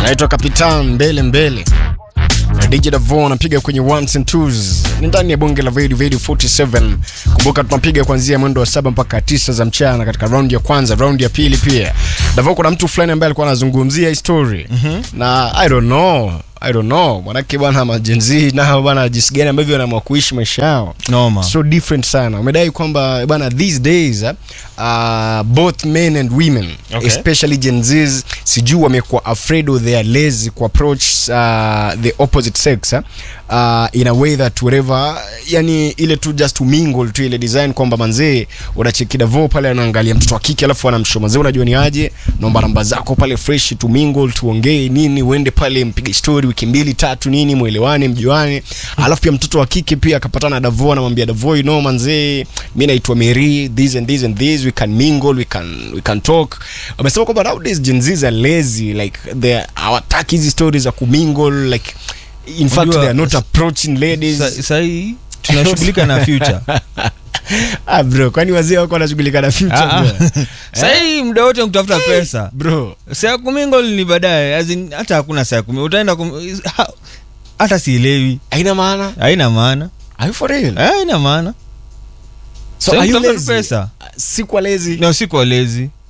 anaitwa Kapitan mbele mbele na DJ Davo anapiga kwenye ones and twos. Ni ndani ya bonge la Vedi Vedi 47. Kumbuka tunapiga kuanzia mwendo wa saba mpaka tisa za mchana katika round ya kwanza, round ya pili pia. Davo, kuna mtu fulani ambaye alikuwa anazungumzia hii story na I don't know I don't know manake bwana majenzi nao bwana jinsi gani ambavyo wanaamua kuishi maisha yao noma so different sana umedai kwamba bwana these days uh, both men and women Okay. especially Gen Zs sijui wamekuwa afraid of their lazy ku approach uh, the opposite sex uh, in a way that whatever yani ile tu just to mingle tu ile design kwamba manzee unacheki Davo pale anaangalia mtoto wa kike alafu anamshow manzee unajua ni aje naomba namba zako pale fresh to mingle tuongee nini uende pale mpige story wiki mbili tatu nini mwelewane mjuane alafu pia mtoto wa kike pia akapatana na Davo anamwambia Davo you know manzee mimi naitwa Mary this and this and this we can mingle we can we can talk wamesema kwamba nowadays Gen Zs are lazy like they hawataki hizi stories za kumingle like in fact Unajua, they are not approaching ladies Sa- sahii tunashughulika na future ah bro kwani wazee wako wanashughulika na future Ah, ah. bro? sahii muda wote kutafuta pesa bro saa kumingol ni baadaye as in, hata hakuna saa kumi utaenda kum... ha- hata sielewi haina maana haina maana are you for real Eh, haina maana so Sasa are you kutafuta lazy pesa si kwa lazy na si kwa lezi